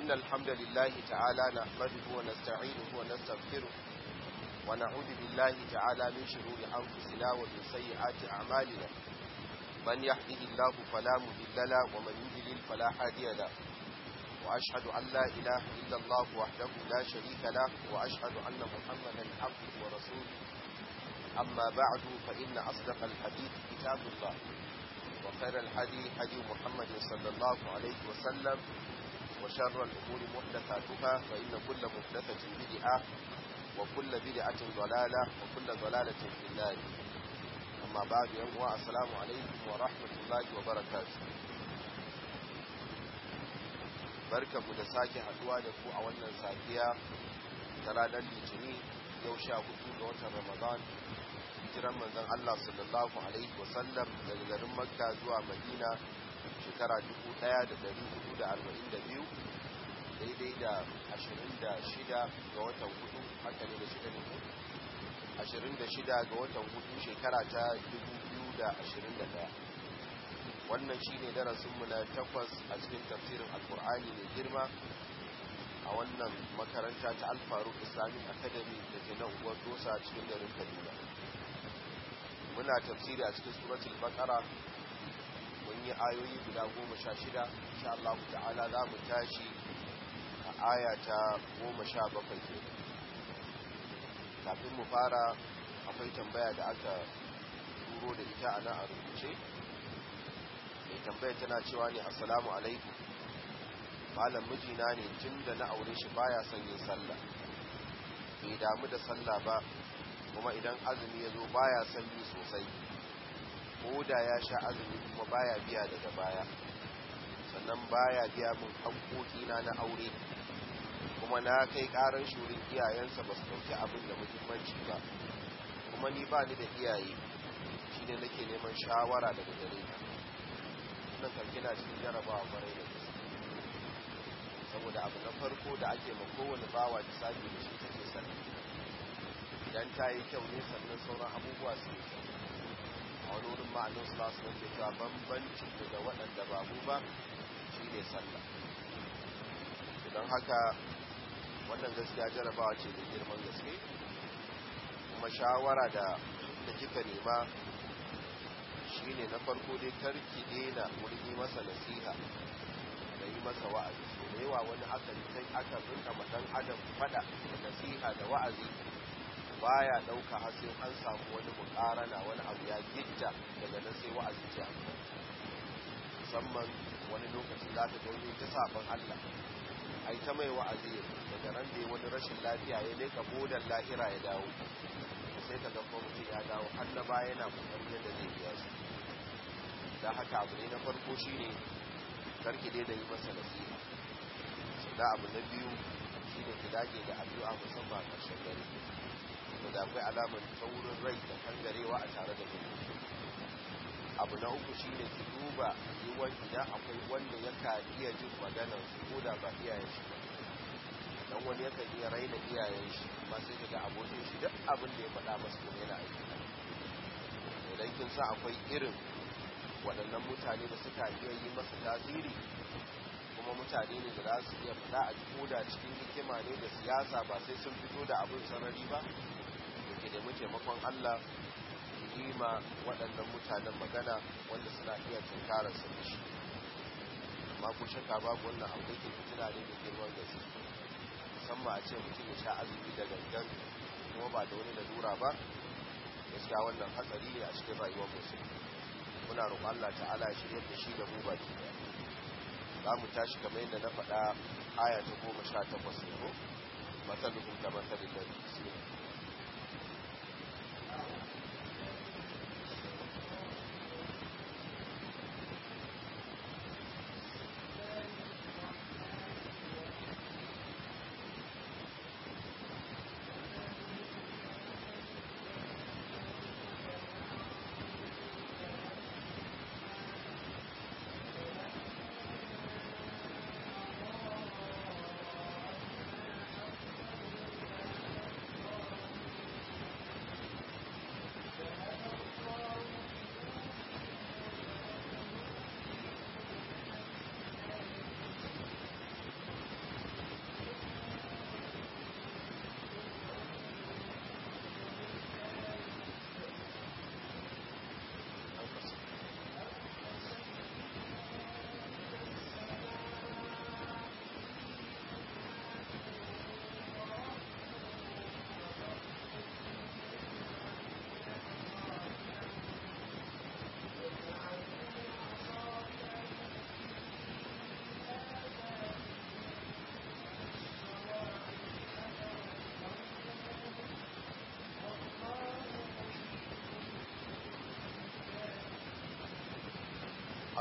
إن الحمد لله تعالى نحمده ونستعينه ونستغفره ونعوذ بالله تعالى من شرور أنفسنا ومن سيئات أعمالنا من يهده الله فلا مضل له ومن يضلل فلا هادي له وأشهد أن لا إله إلا الله وحده لا شريك له وأشهد أن محمدا عبده ورسوله أما بعد فإن أصدق الحديث كتاب الله وخير الحديث حديث محمد صلى الله عليه وسلم وشر الأمور محدثاتها فإن كل محدثة بدعة وكل بدعة ضلالة وكل ضلالة في النار أما بعد يوم السلام عليكم ورحمة الله وبركاته barka mu da sake haduwa da ku a wannan safiya ta ranar litini yau sha hudu ga watan ramadan hijiran manzon Allah sallallahu alaihi wasallam daga garin makka zuwa madina shekara 1442 daidai da 26 ga watan hudu haka ne da shida ne 26 ga watan hudu shekara ta 2021 wannan shine darasinmu na takwas a cikin tafsirin alkur'ani mai girma a wannan makaranta ta alfaruk islamic academy da ke nan unguwar dosa cikin garin kaduna muna tafsiri a cikin suratul baqara mun yi ayoyi guda goma sha shida insha Allah ta'ala za mu tashi a aya ta goma sha bakwai ke kafin mu fara akwai tambaya da aka turo da ita a nan a rubuce mai tambaya tana cewa ne assalamu alaikum malam mijina ne tun da na aure shi baya son yin sallah bai damu da sallah ba kuma idan azumi ya zo baya son yi sosai ko da ya sha azumi kuma baya biya daga baya sannan baya biya min hankokina na aure kuma na kai karar shurin iyayensa ba su dauki abin da muhimmanci ba kuma ni ba ni da iyaye shi ne nake neman shawara daga gare ka nan karki na cikin jarabawa kwarai da gaske saboda abu na farko da ake ma kowane bawa da sabi da shi take sani idan ta yi kyau ne sannan sauran abubuwa su yi kyau a wani wurin ma'anin su lasu na ke cewa bambancin da waɗanda ba mu ba shi ne sallah don haka wannan gaskiya jarabawa ce da girman gaske kuma shawara da da kika nema shine na farko dai karki daina wurin yi masa nasiha da yi masa wa'azi so da yawa wani akan sai aka rinka ma dan adam fada da nasiha da wa'azi baya dauka har sai an samu wani mukarana wani abu ya gidda daga nan sai wa'azi ce musamman wani lokaci za ta gauni ta saban Allah ai ta mai wa'azi daga ran da wani rashin lafiya ya leka bodan lahira ya dawo sai ka ga mutum ya dawo har na baya yana kokarin yadda zai biya su da haka abu ne na farko shine karki dai da yi masa nasiha da abu na biyu shine ki dage da addu'a musamman a ƙarshen dare to da akwai alamar taurin rai da kangarewa a tare da mutum abu na uku shine ki duba yiwuwar idan akwai wanda ya iya jin maganar su ko da ba iyayen shi ba dan wani yakan iya raina iyayen shi amma sai kaga abokin shi duk abin da ya faɗa masa kuma yana aiki idan kin sa akwai irin waɗannan mutane da suka iya yi masa tasiri kuma mutane ne da za su iya faɗa a koda cikin hikima ne da siyasa ba sai sun fito da abin sarari ba da ke da taimakon Allah yi ma waɗannan mutanen magana wanda suna iya tunkarar su da shi amma ku shakka babu wannan abu da ke fitina ne da girman gaske musamman a ce mutum ya sha azumi da gangan kuma ba da wani lalura ba gaskiya wannan hatsari ne a cikin rayuwar musulmi muna roƙon Allah ta'ala ya shirya da shi da mu baki za mu tashi kamar yadda na faɗa aya ta goma sha takwas ne ko matsalukun da matsalin da bismillah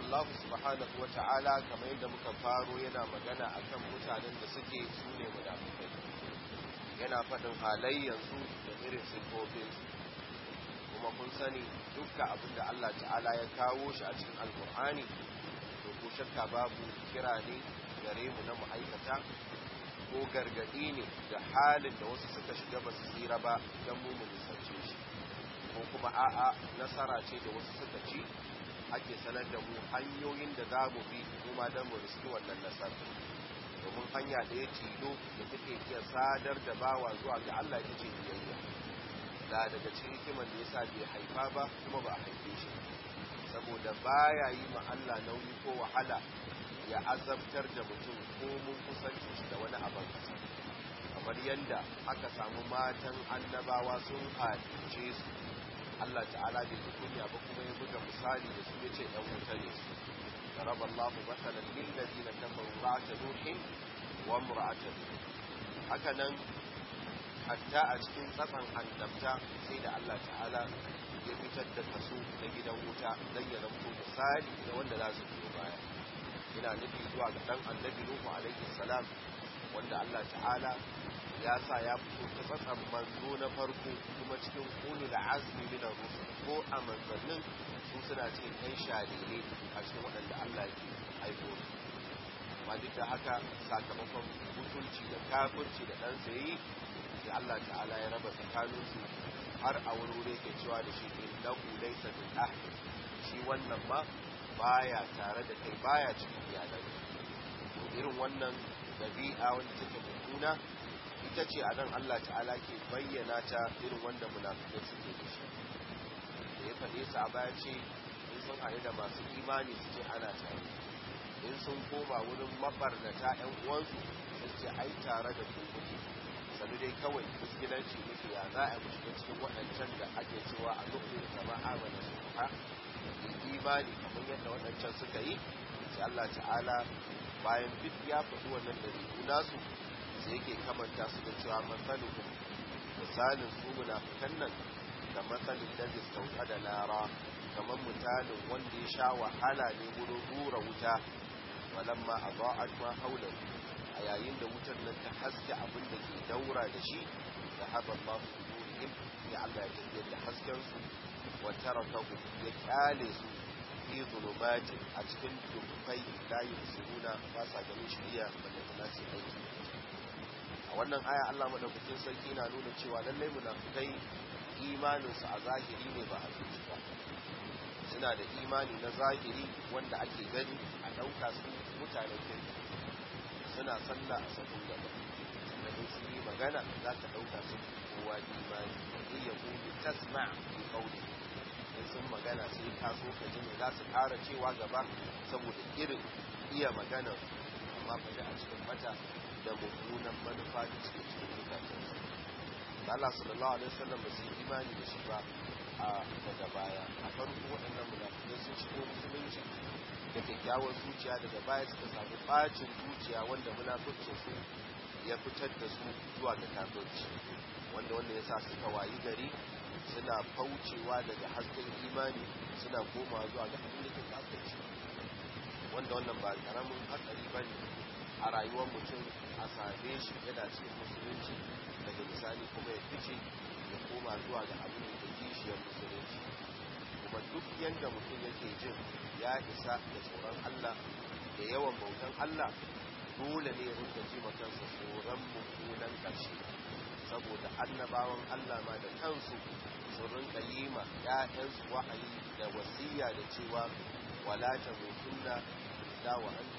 Allah subhanahu wa ta'ala kamar yadda muka faro yana magana akan mutanen da suke su ne munafikai yana faɗin halayyansu da irin siffofinsu kuma kun sani dukkan abin da Allah ta'ala ya kawo shi a cikin alkur'ani to ko shakka babu kira ne gare mu na ma'aikata ko gargaɗi ne da halin da wasu suka shiga ba su tsira ba don mu mu nisance shi ko kuma a'a nasara ce da wasu suka ci ake sanar da mu hanyoyin da za mu bi kuma don mu riski wannan nasara domin hanya da ya tilo da take iya sadar da bawa zuwa ga Allah ita ce biyayya da daga cikin hikimar da yasa bai haifa ba kuma ba a haife shi saboda baya yi ma Allah nauyi ko wahala ya azabtar da mutum ko mun kusanci shi da wani abin kasa kamar yadda aka samu matan annabawa sun halice su Allah ta'ala bai ji kunya ba kuma ya buga misali da su yace dan wuta ne su ضرب الله مثلا للذين كفروا امرأة نوح وامرأة hakanan hatta a cikin tsatsan annabta sai da Allah ta'ala ya fitar da kaso na gidan wuta don ya zanto misali da wanda za su biyo baya ina nufi zuwa ga dan annabi Nuhu alaihi salam wanda Allah ta'ala ya sa ya fito ta tsatsan manzo na farko kuma cikin ulul azmi min ar-rusul ko a manzannin su suna cikin kai shalile a cikin waɗanda Allah ke aiko amma duk da haka sakamakon mutunci da kafirci da ɗan sayi sai Allah ta'ala ya raba tsakaninsu har a wuri wuri ke cewa da shi innahu laysa min ahli shi wannan ma baya tare da kai baya cikin iyalan irin wannan dabi'a wanda take mummuna ita ce a nan Allah ta'ala ke bayyana ta irin wanda munafikai suke da shi da ya faɗe su a baya ce in sun haɗu da masu imani su ce ana tare in sun koma wurin mabarnata 'yan uwansu su ce ai tare da ku kuke sanu dai kawai muskilanci muke ya za a shiga cikin waɗancan da ake cewa a nufin zama amana su ha imani kamar yadda waɗancan suka yi sai Allah ta'ala bayan duk ya faɗi wannan ɗabi'u nasu sai yake kamanta su da cewa matsalukum misalin su munafikan nan da matsalin da zai sauka da lara kamar misalin wanda ya sha wahala ne wurin rura wuta walamma a ba'ad ma haulahu a yayin da wutar nan ta haske abin da ke daura da shi da haɓar masu nurihim ya Allah ya tafiyar da hasken su wa tarakahu ya kyale su fi zulumatin a cikin dubbai la yusiruna ba sa ganin shiriya balle ta ce aiki a wannan aya Allah madaukakin sarki na nuna cewa lallai munafikai imanin su a zahiri ne ba a zuci ba suna da imani na zahiri wanda ake gani a ɗauka su mutanen kirki suna sallah a sahun gaba sannan sun yi magana za ka ɗauka su kowa imani in ya kuma tasma fi kauli in sun magana sai ka so ka ji za su ƙara cewa gaba saboda irin iya magana amma fa a cikin mata da mummunan manufa da suke cikin zukatan Allah sallallahu alaihi wasallam ba su yi imani da shi ba a daga baya a farko waɗannan munafikai sun shigo musulunci da kyakkyawar zuciya daga baya suka samu bacin zuciya wanda munafurcin su ya fitar da su zuwa ga kafirci wanda wanda ya sa suka wayi gari suna faucewa daga hasken imani suna koma zuwa ga abin da ke kafirci wanda wannan ba karamin hatsari ba ne a rayuwar mutum a same shi yana cikin musulunci daga misali kuma ya fice ya koma zuwa ga abin da kishiyar musulunci kuma duk yadda mutum yake jin ya isa da tsoron Allah da yawan bautan Allah dole ne rinka ji kansa tsoron mummunan ƙarshe saboda annabawan Allah ma da kansu su rinka yi ma ‘ya'yansu wa'ayi da wasiya da cewa wala ta mutunna da wa an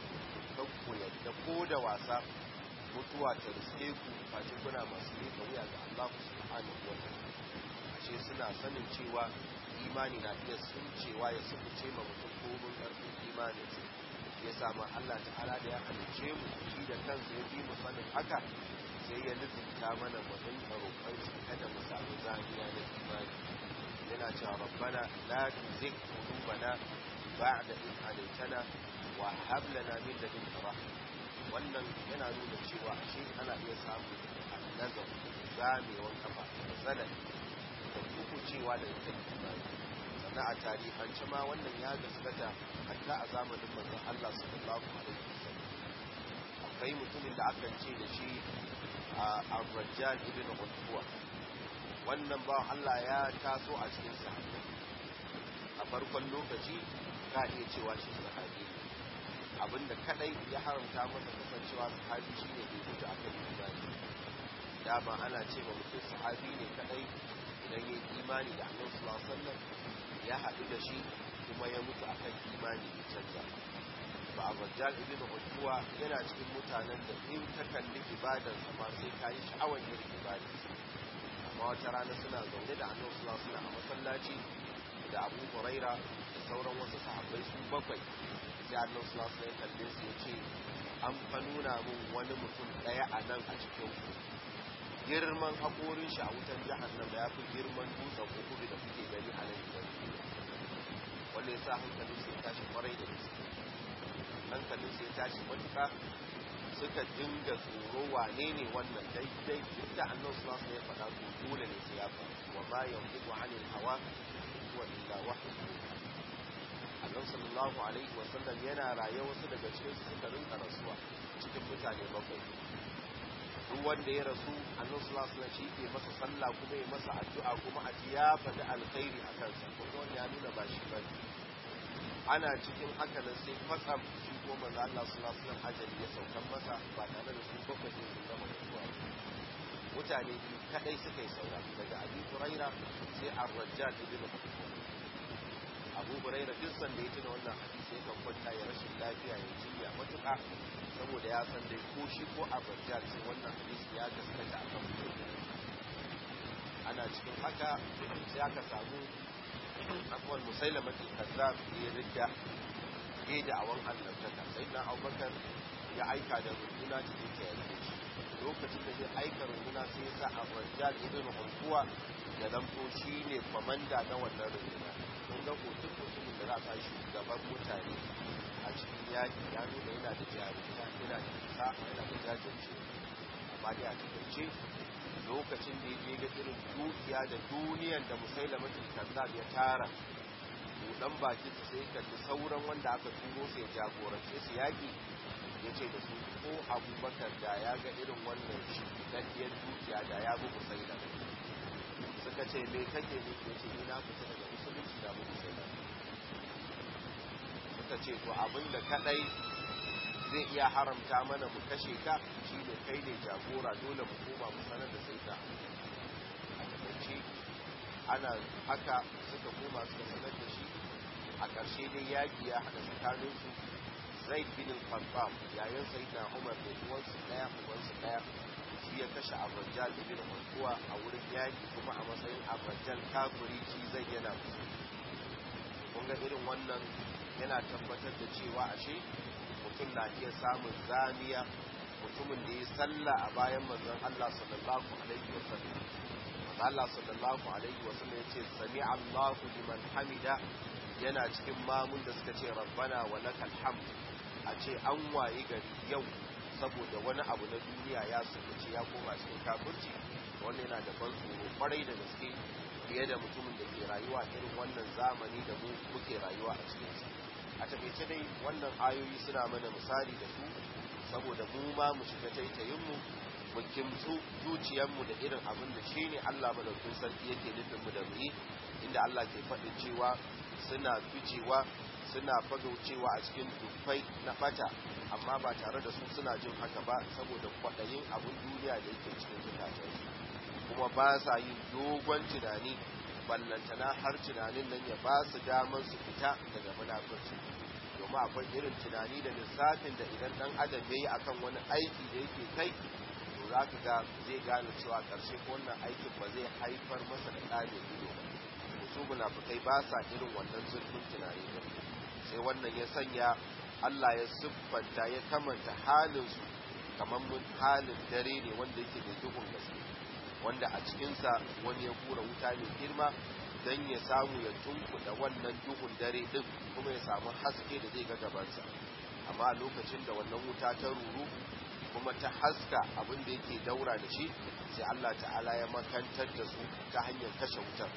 ku yadda ko da wasa mutuwa ta riske ku face kuna masu yi wuya ga Allah subhanahu wa ta'ala ce suna sanin cewa imani na iya suncewa ya sunce ma mutum komin ƙarfin imanin su ya samu Allah ta'ala da ya halice mu shi da kansa ya bi mu sanin haka sai ya lizinta mana mu dinga roƙon shi kada mu samu zaniya na imani yana cewa rabbana la tuzigh qulubana ba'da idh hadaytana wa hab lana min ladunka rahmah wannan yana nuna cewa ashe ana iya samun annazar zamewan kafa da tsanani da kuku cewa da ita imani sannan a tarihance ma wannan ya gaskata hatta a zamanin manzon Allah sallallahu alaihi wasallam akwai mutumin da akan ce da shi a Ar-Rajjal ibn Utwa wannan ba Allah ya taso a cikin sahabbai a farkon lokaci ka iya cewa shi sahabi abinda kadai ya haramta masa kasancewa sahabi shine bai mutu akan imani dama ana ce ma mutum sahabi ne kadai idan ya imani da annabi sallallahu alaihi wasallam ya haɗu da shi kuma ya mutu akan imani ya canza ba a bajjal ibn utwa yana cikin mutanen da in ka kalli ibadar sa ma sai ka yi sha'awar yin ibadar amma wata rana suna zaune da annabi sallallahu alaihi wasallam a masallaci da Abu Huraira da sauran wasu sahabbai su bakwai sai annabi sallallahu alaihi wasallam ya kalle su ya ce an fa nuna min wani mutum ɗaya a nan a cikin ku girman haƙorin shi a wutan jahannama ya fi girman dutsen kukudu da kuke gani a nan gidan wanda ya sa hankalin sai tashi kwarai da gaske hankalin sai tashi matuƙa suka dinga tsoro wane ne wannan daidai duk da annan su ya faɗa su dole ne sai ya faru wa ma yanzu wa anil hawa wa illa wahyu annan sallallahu alaihi wa sallam yana raye wasu daga cikin su suka rinka rasuwa cikin mutane bakwai duk wanda ya rasu annan sallallahu alaihi shi ke masa sallah kuma ya masa addu'a kuma a ji ya faɗi alkhairi a kansa kuma wanda ya nuna ba shi bane ana cikin haka nan sai kwatsam shi ko manzo Allah sallallahu alaihi wasallam ajali ya saukan masa ba tare da su bakwai ne sun gama mutuwa mutane biyu kadai suka yi saura daga Abi Huraira sai Ar-Rajjal ibn Abu Huraira duk sanda ya tuna wannan hadisi yakan kwanta ya rashin lafiya ya jinya matuƙa saboda ya san dai ko shi ko Ar-Rajjal sai wannan hadisi ya gaskata akan mutum ana cikin haka sai aka samu akwai musailamatul kazzab ya ridda ya da awan annabtaka sai na abubakar ya aika da runduna ta take ya rike shi lokacin da zai aika runduna sai ya sa a rajjal ibn hulkuwa ya zanto shi ne kwamanda na wannan runduna kun ga hoton mutumin da za a sa shugaban mutane a cikin yaki ya nuna yana da jarumta yana da isa yana da jajirce amma dai a takaice lokacin da ya ga irin dukiya da duniyan da musailamatul kazzab ya tara budan bakin sa sai kalli sauran wanda aka turo sai jagorance su yaki ya ce da su ko abubakar da ya ga irin wannan shi daddiyar dukiya da ya bi musaila suka ce me kake ne ya ce ni na fita daga musulunci da bu musaila suka ce to abinda kadai zai iya haramta mana mu kashe ka shi ne kai ne jagora dole mu koma mu sanar da sai ka a takaice ana haka suka koma suka sanar da shi a ƙarshe dai yaƙi ya haɗa tsakanin su zai bin al-khattab yayin sai na umar da uwansu ɗaya uwansu ɗaya shi ya kashe abrajal ibn mantuwa a wurin yaƙi kuma a matsayin abrajal kafiri shi zai yana musu kun ga irin wannan yana tabbatar da cewa ashe mutum na iya samun zamiya mutumin da ya salla a bayan manzon Allah sallallahu alaihi wa sallam Allah sallallahu alaihi wa sallam yace sami Allahu liman hamida yana cikin mamun da suka ce rabbana wa lakal hamd a ce an waye gari yau saboda wani abu na duniya ya sukuce ya koma cikin kafirci wannan yana da ban tsoro kwarai da gaske fiye da mutumin da ke rayuwa irin wannan zamani da mu muke rayuwa a cikinsa a takaice dai wannan ayoyi suna mana misali da su saboda mu ma mu shiga taitayinmu mu kimtsu zuciyarmu da irin abin da shi ne Allah madaukin sarki yake nufin mu da mu yi inda Allah ke faɗin cewa suna ficewa suna fagaucewa a cikin dufai na fata amma ba tare da su suna jin haka ba saboda kwaɗayin abin duniya da yake cikin zukatansu kuma ba sa yin dogon tunani ballantana har tunanin nan ya ba su damar su fita daga munafurci domin akwai irin tunani da lissafin da idan dan adam ya yi akan wani aiki da yake kai to za ka ga zai gane cewa ƙarshe ko wannan aikin ba zai haifar masa da ɗa mai ido ba su munafukai ba sa irin wannan zurfin tunani ba sai wannan ya sanya Allah ya siffanta ya kamanta halinsu kamar mun halin dare ne wanda yake da duhun gaske wanda a cikinsa wani ya kura wuta mai girma don ya samu ya tunkuda wannan duhun dare din kuma ya samu haske da zai ga gabansa amma a lokacin da wannan wuta ta ruru kuma ta haska abin da yake daura da shi sai Allah ta'ala ya makantar da su ta hanyar kashe wutar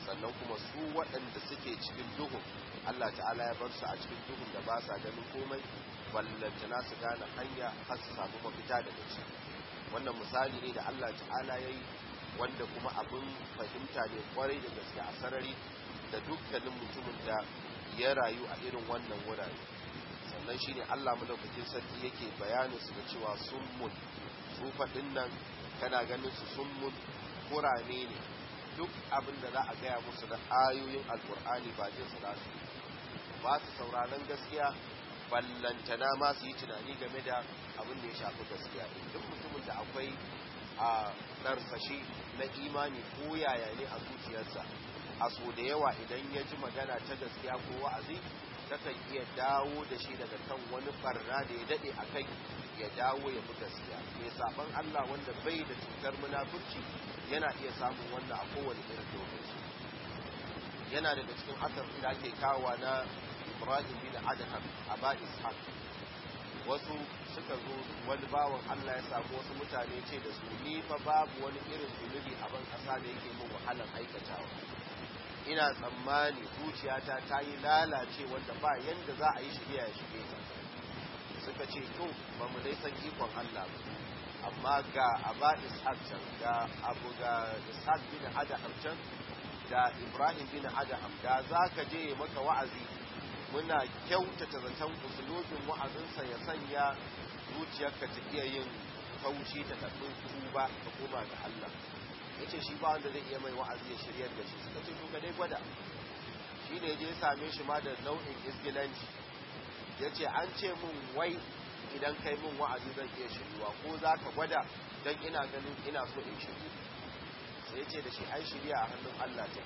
sannan kuma su waɗanda suke cikin duhun Allah ta'ala ya bar su a cikin duhun da ba sa ganin komai ballantana su gane hanya har su samu mafita daga ciki wannan misali ne da Allah ta'ala ya yi wanda kuma abin fahimta ne kwarai da gaske a sarari da dukkanin mutumin da ya rayu a irin wannan wurare sannan shi ne Allah madaukakin sarki yake bayanin su da cewa summun su faɗin nan kana ganin su summun kurame ne duk abin da za a gaya musu na ayoyin alkur'ani ba jin su nasu ba su sauraron gaskiya ballantana ma su yi tunani game da abin da ya shafi gaskiya duk mutumin da akwai a ɗarsashi na imani ko yaya ne a zuciyarsa a so da yawa idan ya ji magana ta gaskiya ko wa'azi takan iya dawo da shi daga kan wani barna da ya daɗe a kai ya dawo ya fi gaskiya mai saban Allah wanda bai da cutar munafurci yana iya samun wannan a kowane irin lokaci yana daga cikin asar da ake kawowa na Ibrahim bin Adham a ba Ishaq wasu suka zo wani bawan Allah ya samu wasu mutane ce da su ni fa babu wani irin zunubi a ban kasa da yake min wahalar aikatawa ina tsammani zuciyata ta yi lalace wanda ba yanda za a yi shirya ya shige ta suka ce to ba mu dai san ikon Allah ba amma ga aba ishaq can ga abu ga ishaq bin adaham can da ibrahim bin adaham da za ka je maka wa'azi muna kyautata zaton usulobin wa'azinsa ya sanya zuciyarka ta iya yin kauci ta karɓi tuba ka koma ga Allah ya ce shi ba wanda zai iya mai wa'azi ya shiryar da shi suka ce to ka dai gwada shi ne je same shi ma da nau'in isgilanci ya ce an ce mun wai idan kai mun wa'azi zan iya shiryuwa ko za ka gwada don ina ganin ina so in shiryu sai ya ce da shi ai shirya a hannun Allah ta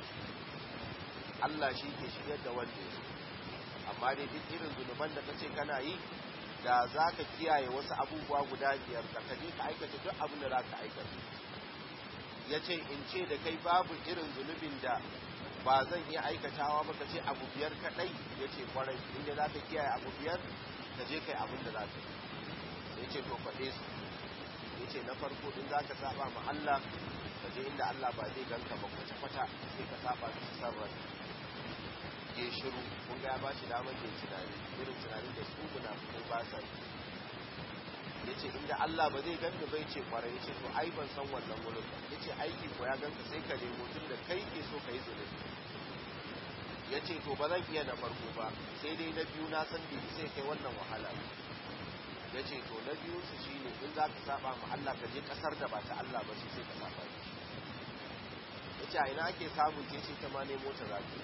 Allah shi ke shiryar da wanda ya amma dai duk irin zunuban da kace kana yi da za ka kiyaye wasu abubuwa guda biyar da ka je ka aikata duk abin da za ka aikata ya ce in ce da kai babu irin zunubin da ba zan iya aikatawa ba ka ce abu biyar kaɗai ya ce kwarai inda za ka kiyaye abu biyar ka je kai abin da za ka yi ya ce to faɗe su ya ce na farko in za ka saba ma Allah ka je inda Allah ba zai ganka ba kwata-kwata sai ka saba su sarrar ya shiru kun ga ya ba shi damar ya tunani irin tunanin da su munafukai ba sa yi ya ce inda Allah ba zai ganka bai ce kwarai ya ce to ai ban san wannan wurin ba ya ce aiki ko ya ganka sai ka nemo tun da kai ke so ka yi zunubi ya ce to ba zan iya na farko ba sai dai na biyu na san bai sai kai wannan wahala ya ce to na biyu su shi ne in za ka saba ma Allah ka je kasar da ba ta Allah ba sai ka saba shi ya ce a ina ake samun ke ce ta ma nemo ta zaki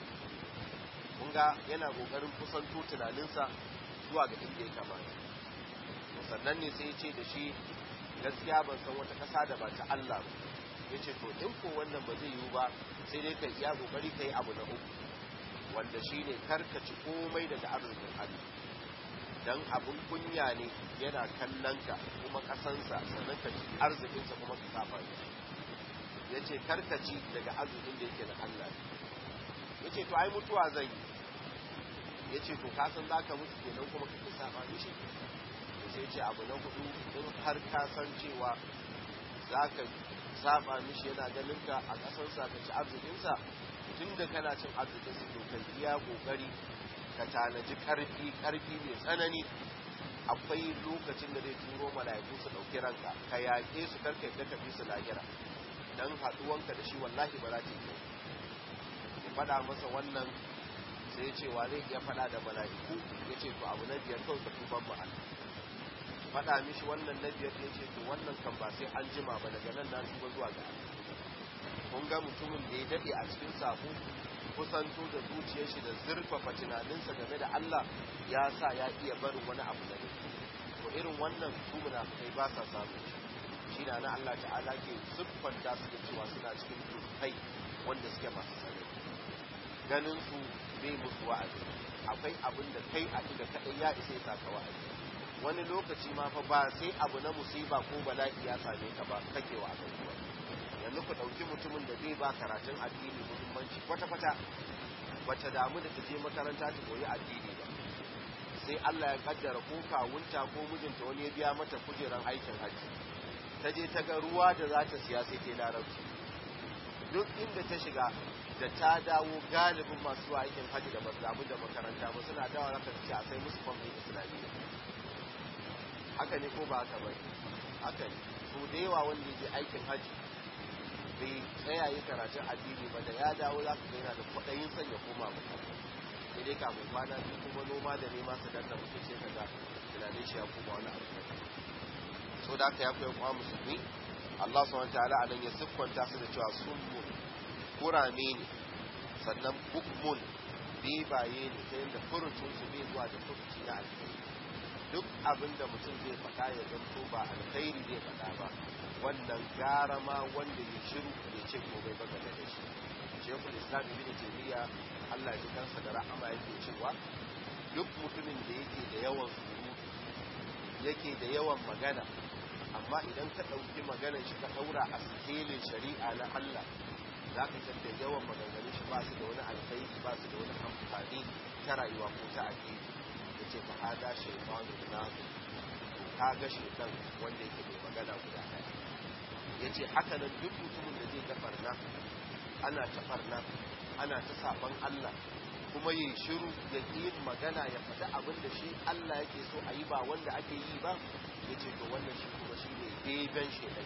kun ga yana kokarin kusanto tunaninsa zuwa ga inda ya kamata sannan ne sai ya ce da shi gaskiya ban san wata ƙasa da ba ta Allah ba ya ce to in ko wannan ba zai yiwu ba sai dai ka iya kokari ka yi abu na uku wanda shi ne karkaci komai daga arzikin Allah don abin kunya ne yana kallon ka kuma ƙasansa sannan ka ci arzikinsa kuma ka saba ya ce karkaci daga arzikin da yake da Allah ya ce to ai mutuwa zai yi ya ce to kasan za ka mutu kenan kuma kake saba mishi sai ce abu na hudu in har ka san cewa za ka saba mishi yana ganin ka a ƙasarsa ka ci arzikinsa tun da kana cin arzikinsa to ka iya ƙoƙari ka tanaji ƙarfi ƙarfi mai tsanani akwai lokacin da zai turo mala'iku su ɗauki ranka ka yaƙe su karka yadda ka fi su lahira don haɗuwanka da shi wallahi ba za ta yi ya faɗa masa wannan sai cewa zai iya faɗa da mala'iku ya ce to abu na biyar kawai ka tuban mu faɗa mishi wannan na biyar ya ce to wannan kan ba sai an jima ba daga nan na tuba zuwa ga kun ga mutumin da ya daɗe a cikin sabo kusanto da zuciyar shi da zurfafa tunaninsa game da Allah ya sa ya iya barin wani abu da to irin wannan su munafikai ba sa samu shi na na Allah ta'ala ke siffanta su da cewa suna cikin dukkai wanda suke masu tsare ganin su bai musu wa'azi akwai abin da kai a da kaɗai ya isa ya saka wa'azi wani lokaci ma fa ba sai abu na musiba ko bala'i ya same ka ba kake wa abin kuwa yanzu ku ɗauki mutumin da zai ba karatun addini muhimmanci kwata-kwata bata damu da ta je makaranta ta koyi addini ba sai Allah ya kaddara ko kawunta ko mijinta wani ya biya mata kujeran aikin hajji ta je ta ga ruwa da za ta siya sai ta larabci duk inda ta shiga da ta dawo galibin masu zuwa aikin hajji da basu damu da makaranta ba suna dawa zaka ce a sai musu kwamfin islamiyya haka ne ko ba haka ba haka ne so da yawa wanda ya je aikin hajji bai tsaya yi karatun addini ba da ya dawo za ka ga yana da kwaɗayin son ya koma makaranta sai dai kafin kwana biyu kuma noma da nema su danna mutum sai ka ga tunanin shi ya koma wani abu so da aka ya koyi kwa musulmi Allah subhanahu wataala anan ya siffanta su da cewa summun kurame ne sannan bukmun bebaye ne ta yadda furucin su bai zuwa da furuci na alkhairi duk abin da mutum zai faɗa ya zanto ba alkhairi zai faɗa ba wannan gara ma wanda ya shiru ya ce komai ba game da shi shekul islam ibn taymiya Allah ya kansa da rahama yake cewa duk mutumin da yake da yawan surutu yake da yawan magana amma idan ka ɗauki maganar shi ka ɗaura a sikelin shari'a na Allah za ka san da yawan maganganun shi ba su da wani alkhairi ba su da wani amfani ta rayuwa ko ta addini ya ce fa hada shaitanu na ka ga shaitan wanda yake mai magana guda ɗaya ya ce haka nan duk mutumin da zai ta farna ana ta farna ana ta saban Allah kuma yi shiru ya yi magana ya faɗi abin da shi Allah yake so a yi ba wanda ake yi ba ya ce to wannan shi kuma shi ne beben shaidan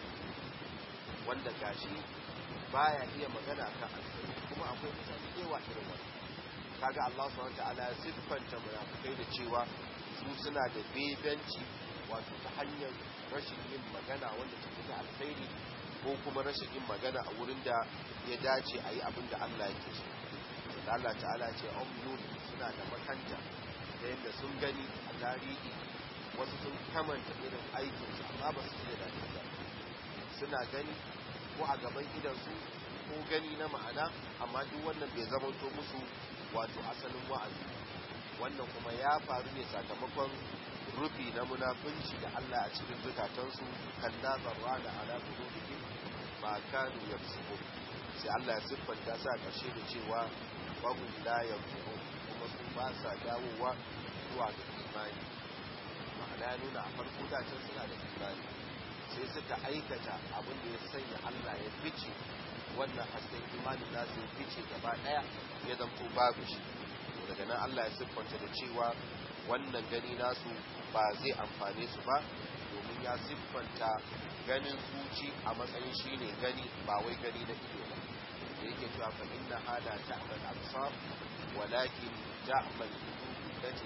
wanda gashi baya iya magana kan alkhairi kuma akwai mutane da yawa irin wannan kaga Allah subhanahu wataala ya siffanta munafikai da cewa su suna da bebenci wato ta hanyar rashin yin magana wanda ta fita alkhairi ko kuma rashin yin magana a wurin da ya dace a yi abin da Allah yake so da Allah ta'ala ce umnun suna da makanta da yadda sun gani a tarihi wasu sun kamanta irin aikinsu amma ba su ce da ba suna gani ko a gaban idansu ko gani na ma'ana amma duk wannan bai zama to musu wato asalin wa'azi wannan kuma ya faru ne sakamakon rufi na munafunci da Allah a cikin zukatansu kan nazarwa da ala qulubihim ma kanu yafsukun sai Allah ya siffanta sa karshe da cewa wahum la yarji'un kuma su ba sa dawowa zuwa ga imani ma'ana nuna a farko da can suna da imani sai suka aikata abin da ya sanya Allah ya fice wannan hasken imanin nasu ya fice gaba daya ya zanto babu shi daga nan Allah ya siffanta da cewa wannan gani nasu ba zai amfane su ba domin ya siffanta ganin zuci a matsayin shine gani ba wai gani na ido ba da yake cewa fa inna hada ta'mal absar walakin ta'mal qulub allati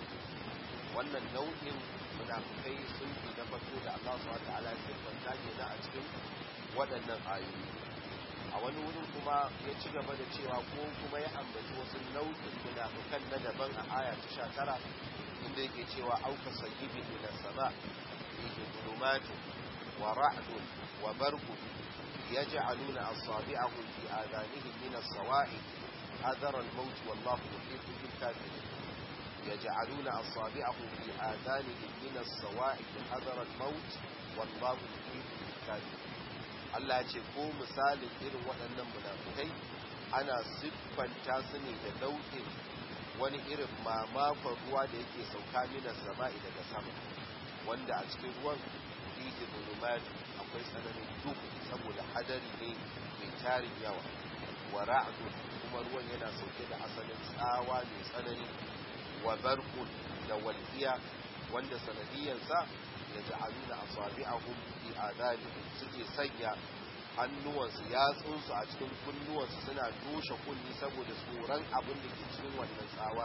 wannan nau'in munafikai sun fi na farko da Allah subhanahu wa ta'ala ya siffanta ke a cikin waɗannan ayoyi a wani wurin kuma ya ci gaba da cewa ko kuma ya ambaci wasu nau'in munafikan na daban a aya ta sha tara inda yake cewa auka sayyibin min as-sama fihi dhulumatun wa ra'dun wa barqun يجعلون أصابعهم في آذانهم من الصواعق حذر الموت والله محيط بالكافرين يجعلون أصابعهم في آذانهم من الصواعق حذر الموت والله محيط بالكافرين Allah ce ko misalin irin waɗannan munafukai ana siffanta su ne da nau'in wani irin mamakon ruwa da yake sauka minas sama'i daga sama wanda a cikin ruwan fihi zulumatu akwai tsananin duhu saboda hadari ne mai tarin yawa wa ra'du kuma ruwan yana sauke da asalin tsawa mai tsanani wa barqun da walqiya wanda sanadiyansa ya ja'aluna asabi'ahum fi adanihim suke sanya hannuwansu yatsunsu a cikin kunnuwansu suna toshe kunni saboda tsoron abin da ke cikin wannan tsawa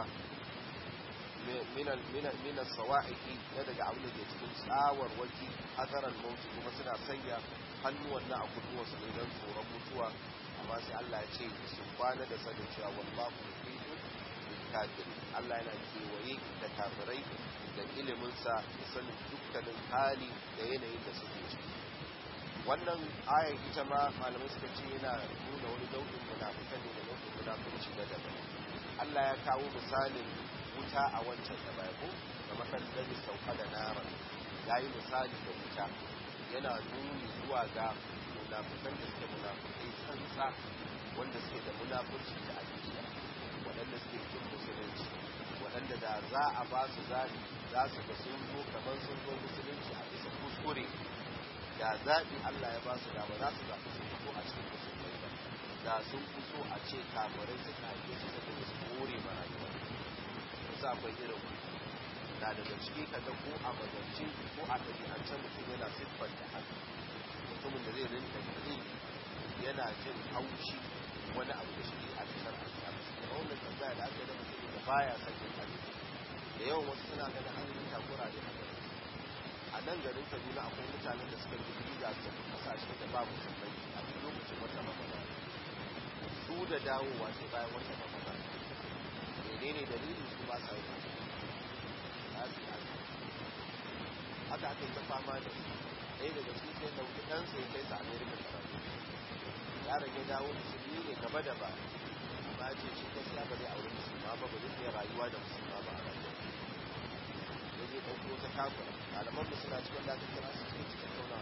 minan sawa'iki na daga abin da ke cikin tsawar waki hazaran mauti kuma suna sanya hannuwan na a kunnuwansu ne don tsoron mutuwa amma sai Allah ya ce su kwana da sanin cewa wallahu muhitu bil kafiri Allah yana kewaye da kafirai da iliminsa da sanin dukkanin hali da yanayin da suke ciki wannan ayar ita ma malamai suka ce yana nuna wani nau'in munafikan ne da nau'in munafunci na daban Allah ya kawo misalin wuta a wancan da bai ko da makan dani sauka da nara ya yi misali da wuta yana nuni zuwa ga munafikan da suke munafikai tsantsa wanda suke da munafurci da aƙida waɗanda suke kin musulunci waɗanda da za a ba su zaɓi za su ga sun zo kamar sun zo musulunci a bisa kuskure da zaɓi Allah ya ba su da ba za su zaɓi su fito a cikin musulmai ba da sun fito a ce kafirai suka haife su suka su kore ma rayuwa wasu akwai irin na daga ciki kaga ko a magance ko a ɗabi'ance mutum yana siffar da haka mutumin da zai rinka yi yana jin haushi wani abu da shi a cikin al'adu da wannan tambaya da aka yi da mutum da baya son yin arziki da yawan wasu suna ganin an yi takura da haka a nan garin kaduna akwai mutanen da suka yi biza su tafi kasashe da ba musulmai a duk lokacin wata mamama su da dawowa sai bayan wata mamama menene dalilin su ba sa yi haka aka yi ta fama da su ɗaya daga su sai ɗauki ɗansa ya kai sa amerika karatu yaron ya dawo musulmi ne gaba da ba ba ce shi gaskiya ba zai auri musulma ba ba zai iya rayuwa da musulma ba a rayuwa ya je ɗauko ta takura malaman mu suna cikin da aka kira su sai cikin tauna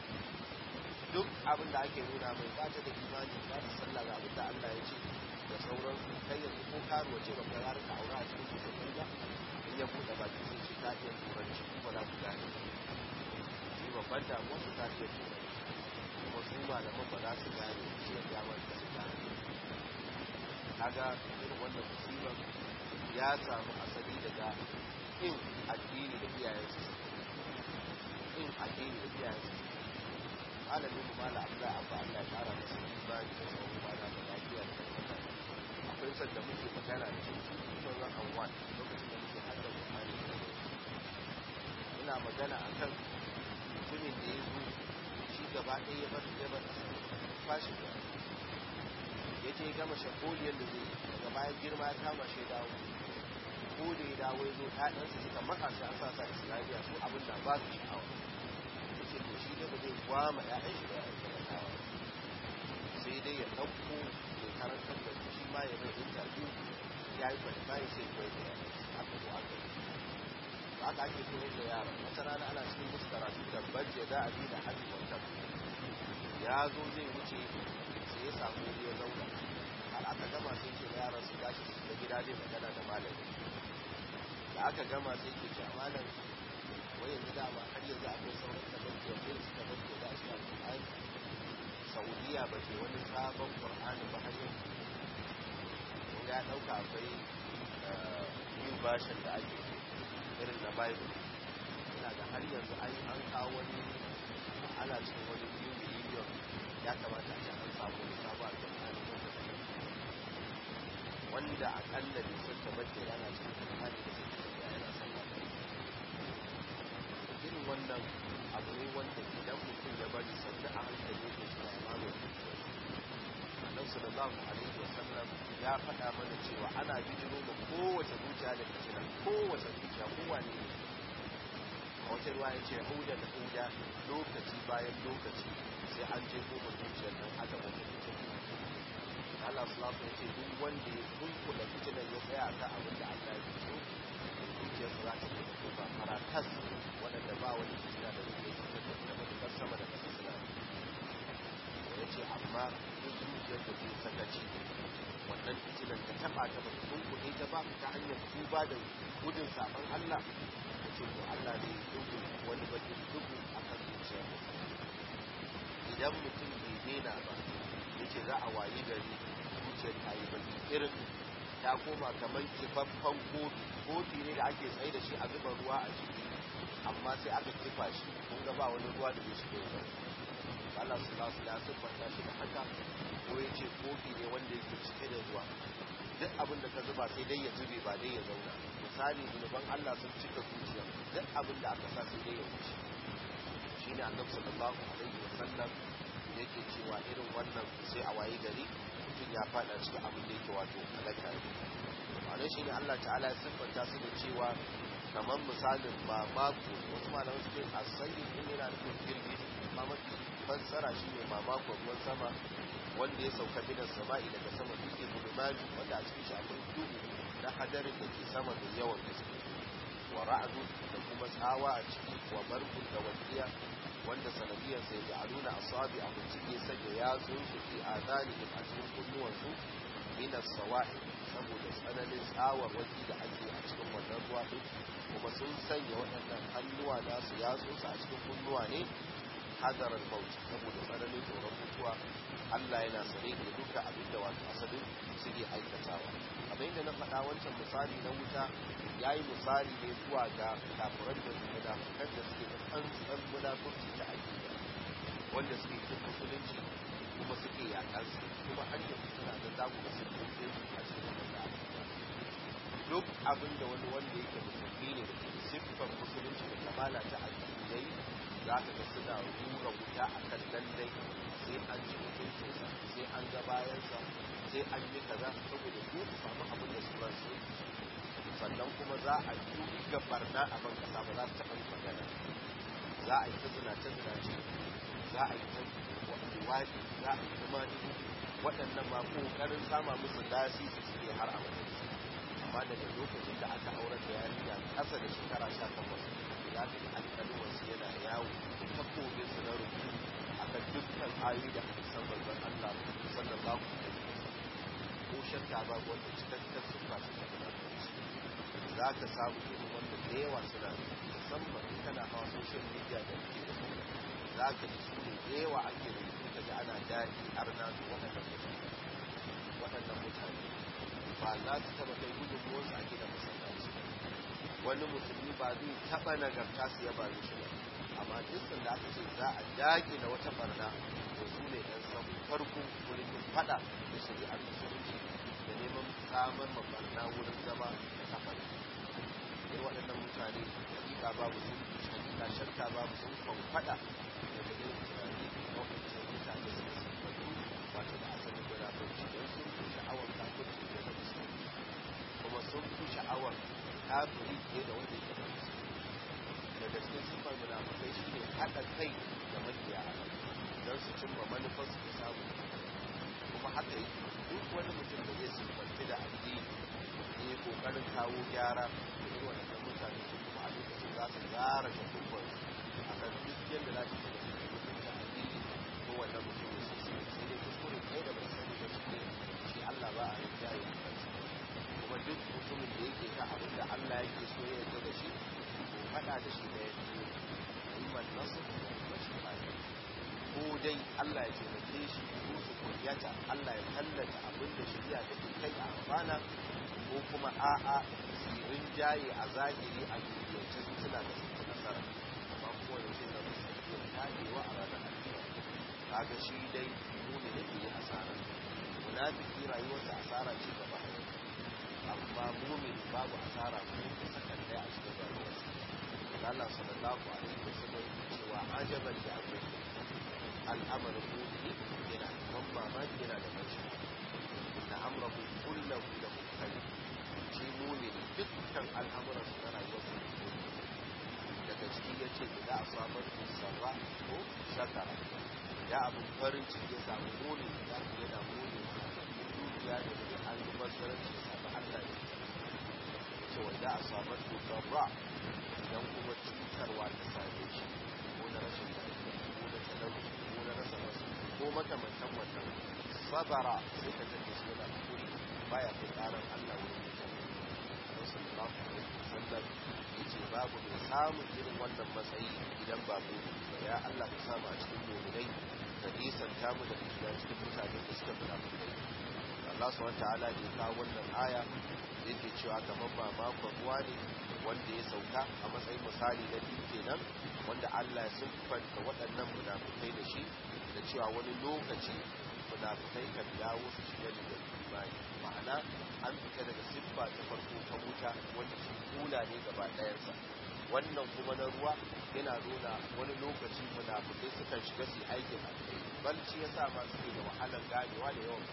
duk abin da ake nuna mai ba ta da imani ba ta sallah ga abin da Allah ya ce da sauransu kai yanzu ko karuwa ce ba ka yarin ka aura a cikin musulmai ba in ya buɗe baki sai ce ta iya turanci kuma za ku gane shi babban damuwa su ta iya turanci kuma su malaman ba za su gane shi ya mata su gane kaga irin wannan musibar ya samu asali daga in addini da iyayensu in addini da iyayensu malamin mu mala abu da abu Allah ya kara masa imani da tsawon bana da lafiya da kuma akwai sanda muke magana da shi kuma zan an wani lokacin da muke hada Buhari ina magana akan mutumin da ya zo shi gaba ɗaya ya bar ya bar fashi da ya je gama shakoliyar da zai daga bayan girma ya kama shi dawo ko da ya dawo ya zo ɗaɗansa suka maka shi a sasa islamiyya su abin da ba su sha'awa ya ce to shi ne ba zai gwama ‘ya'yan shi da ‘ya'yan talakawa sai dai ya ɗauko mai karantar da shi ma ya mai interview ya yi kwalifayi sai ya da aka zo aka yi ba aka ake koyar da yara wata rana ana cikin musu karatu da bajje da abi da hadi wata ya zo zai wuce sai ya samu wuri ya zauna har aka gama sai ce yaran su tashi su da gida zai magana da malami da aka gama sai ke ce malam wai yanzu dama har yanzu akwai sauran tabbaci wanda su tabbaci da shi alƙur'ani saudiya ba ke wani sabon ƙur'ani ba har yanzu ya ɗauka akwai yin bashin da ake irin na bible ina da har yanzu ai an kawo wani ana cikin wani new millennium ya kamata a ce an samu wani sabon alƙur'ani wanda akalla ne sun tabbace yana cikin alƙur'ani da suke da yana sallah irin wannan abu ne wanda idan mutum ya bari sannu a hankali yake shi a mamaye annabi sallallahu alaihi wa sallam ya faɗa mana cewa ana bijiro ma kowace zuciya da fitina kowace zuciya kowane ne a wata ruwa ya ce huda da huda lokaci bayan lokaci sai an je ko zuciyar nan aka wata fitina Allah sallallahu ya ce duk wanda ya kunkula fitinan ya tsaya kan abin da Allah ya so zuciyarsa za ta yi da kuma farakas waɗanda ba wani fitina da zai yi da matuƙar sama da ƙasa suna ya ce amma duk zuciyar da zai sakaci wannan fitinan ta taɓa ta bata kunkule ta ba ta hanyar tuba da gudun saɓon Allah ya ce to Allah ne dubu wani bakin dubu a kan zuciyar idan mutum bai daina ba ya ce za a wayi gari zuciyar ta yi baki irin ta koma kamar kifaffen kofi kofi ne da ake tsaye da shi a zuba ruwa a ciki amma sai aka kifa shi kun ga ba wani ruwa da zai shiga ruwa Allah su ba su da siffanta shi da haka ko ya ce kofi ne wanda yake cike da ruwa duk abin da ka zuba sai dai ya zube ba dai ya zauna misali zunuban Allah sun cika zuciya duk abin da aka sa sai dai ya wuce shine annabi sallallahu alaihi wasallam yake cewa irin wannan sai a waye gari mutum ya fada cikin abin da yake wato halaka ne ma'anar shi ne Allah ta'ala ya siffanta su da cewa kamar misalin ba mako wasu malamai suke a sanyin din yana nufin girgi amma mafi fassara shi ne mamakon ruwan sama wanda ya sauka bidan sama'i daga sama dutse bulumani wanda a cikin shi akwai duhu na hadarin da ke sama mai yawan gaske wa ra'adu da kuma tsawa a ciki wa barkun da wadiya wanda sanadiyar sai da aluna asabi a cike sanya ya su fi azanihim a cikin kunnuwansu min as-sawa'i saboda tsananin tsawar waki da ake a cikin wannan ruwa din kuma sun sanya waɗannan hannuwa nasu ya su a cikin kunnuwa ne hadar al-maut saboda tsananin tsoron mutuwa Allah yana sane da duka abin da wato asalin suke aikatawa kamar yadda na faɗa wancan misali na wuta ya yi misali ne zuwa ga kafiran da munafukan da suke da tsantsan munafurci ta aƙida wanda suke kin musulunci kuma suke yaƙar su kuma har yanzu suna da zaku ga sun ɗauke su a cikin wanda duk abin da wani wanda yake musulmi ne da ke siffar musulunci da kamala ta addini yayi za ka ga suna rura wuta a kan lallai sai an ji mutuncinsa sai an ga bayansa sai an yi kaza saboda su su samu abin da su ransu sannan kuma za a yi ga barna a ban kasa ba za su taɓa yi magana za a yi ta zinace zinace za a yi ta wadi za a yi ta mani waɗannan ma ƙoƙarin sama musu lasisi suke har a majalisa amma daga lokacin da aka aurar da yarinya ƙasa da shekara sha takwas ya fi alƙalwarsu yana yawo takobin su na rubutu a kan dukkan ayoyi da hadisan manzon Allah sallallahu alaihi wasallam ko shakka ba wanda cikakken sunna su ta za ka samu irin wanda da yawa suna musamman in kana hawa social media da ke da su za ka ji su ne da yawa ake rubutu ka ji ana daɗi arna da waɗannan mutane waɗannan mutane ba za su taɓa kai gudunmuwarsu a gidan masallaci wani musulmi ba zai taɓa nagarta su ya bari shi ba amma dukkan da aka ce za a daƙi na wata barna to su ne ɗan samun farko wurin yin faɗa da shari'ar musulunci da neman samar ma barna wurin zama da kafar sai waɗannan mutane hakika babu sun hakika shakka babu sun kwan faɗa daga irin tunani na waɗancan mutane suka siffatu wato da asalin gudabanci don sun fi sha'awar kafirci da na musulunci kuma sun fi sha'awar kafiri fiye da wanda yake da musulunci daga cikin siffar munafukai shi ne haɗa kai da makiya don su cimma manufarsu da samun kuma haka yi duk wani mutum da zai siffanci da addini ne kokarin kawo gyara da irin waɗannan mutane su kuma a lokacin za su gyara shafukan a kan duk yadda za su ci da mutunta addini ko wannan mutum ya su sai sai dai kuskure ɗaya da bai sani ba shi ne shi Allah ba a rinjaye a kansa kuma duk mutumin da yake ta abin da Allah yake so ya yarda da shi faɗa da shi da ya fi imman nasu da kuma shi ko dai Allah ya taimake shi ko su kuryata Allah ya tallata abin da shari'a take kai a amfana ko kuma a'a sirin jaye a zahiri a duniyance su suna da su nasara amma kuma da ce na musu iya tagewa a ranar alkiyar kaga shi dai muni da ke asara munafiki rayuwarsa asara ce gaba amma mumin babu asara ko ta sakan daya a cikin rayuwarsa Allah sallallahu alaihi wasallam cewa ajaban da akwai al'amarin mu'mini yana da ban mamaki yana da ban shi na amrahu kullahu da kai shi mu'mini dukkan al'amuran su na rayuwar su daga ciki yace idan asabar sarra ko shakara da abun farin ciki ya samu mu'mini da yana mu'mini dukiya da da an yi basaranci sabu Allah ne cewa da asabar sarra idan kuma cutarwa ta same shi ko na rashin lafiya ko na talauci ko na rasa wasu ko makamantan wannan sabara sai ka tafi shi yana kuri baya kai karan Allah wurin mutane Allah sallallahu alaihi wasallam yace babu mai samun irin wannan matsayi idan ba mu ba ya Allah ka samu a cikin mu'minai ka nisanta mu da shiga cikin mutane da suka fi mutai Allah subhanahu wa ta'ala ya kawo wannan aya yake cewa kamar ba makon ruwa ne wanda ya sauka a matsayin misali na biyu kenan wanda Allah ya siffanta waɗannan munafukai da shi da cewa wani lokaci munafukai kan dawo su shiga da imani ma'ana an fita daga siffa ta farko ta wuta wanda shi kula ne gaba ɗayansa wannan kuma na ruwa yana nuna wani lokaci munafukai sukan shiga su aikin alkhairi balci ya sa ma suke da wahalar ganewa da yawan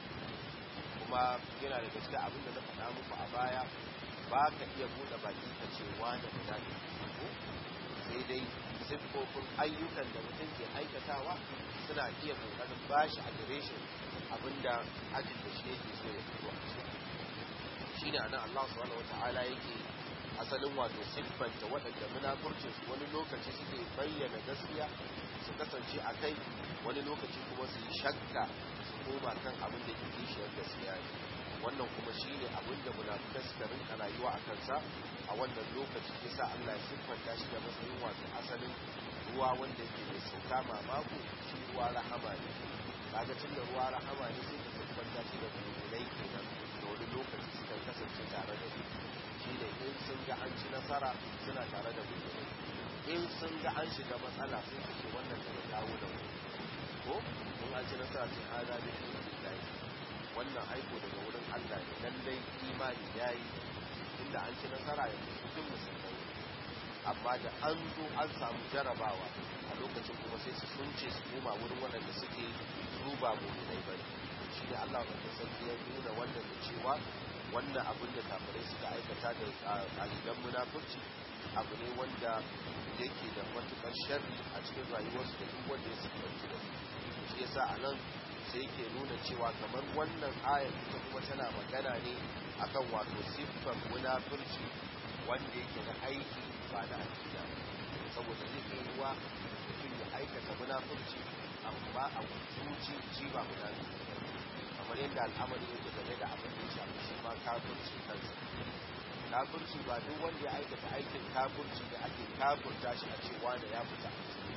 kuma yana da gaske abin da na faɗa muku a baya ba ka iya buɗe baki ka ce wani guda ne ko sai dai siffofin ayyukan da mutum ke aikatawa suna iya kokarin bashi a direshin abinda ajin da shi yake so ya fito a ciki shi ne anan Allah subhanahu wata'ala yake asalin wato siffanta waɗanda munafurcin su wani lokaci suke bayyana gaskiya su kasance a kai wani lokaci kuma su yi shakka su koma kan abin da ke kishiyar gaskiya ne wannan kuma shi ne abin da munafukai suka rinka rayuwa a kansa a wannan lokaci yasa Allah ya siffanta shi da matsayin wato asalin ruwa wanda yake mai sauka mamako shi ruwa rahama ne kaga tun da ruwa rahama ne sai ka siffanta shi da mulmulai kenan da wani lokaci suka kasance tare da su shi ne in sun ga an ci nasara suna tare da mulmulai in sun ga an shiga matsala sai su ce wannan daga kawo da wani ko in an ci nasara sai an zaɓi da wannan aiko daga wurin allah ne lallai imani ya yi inda an ci nasara yanzu su duk musulmai amma da an zo an samu jarabawa a lokacin kuma sai su sunce su koma wurin waɗanda suke su ba mu'minai ba shi ne Allah wanda sarki ya nuna wannan da cewa wannan abin da kafirai suka aikata da ƙalilan munafurci abu ne wanda yake da matukar sharri a cikin rayuwarsu da duk wanda ya sukanci da su shi yasa a nan sai yake nuna cewa kamar wannan ayar ita kuma tana magana ne akan wato siffar munafurci wanda yake na aiki ba na akida saboda zai kai ruwa mutum ya aikata munafurci amma a zuci shi ba munafurci kamar yadda al'amari yake game da abin da ya shafi shi ma kafirci kansa kafirci ba duk wanda ya aikata aikin kafirci da ake kafirta shi a cewa da ya fita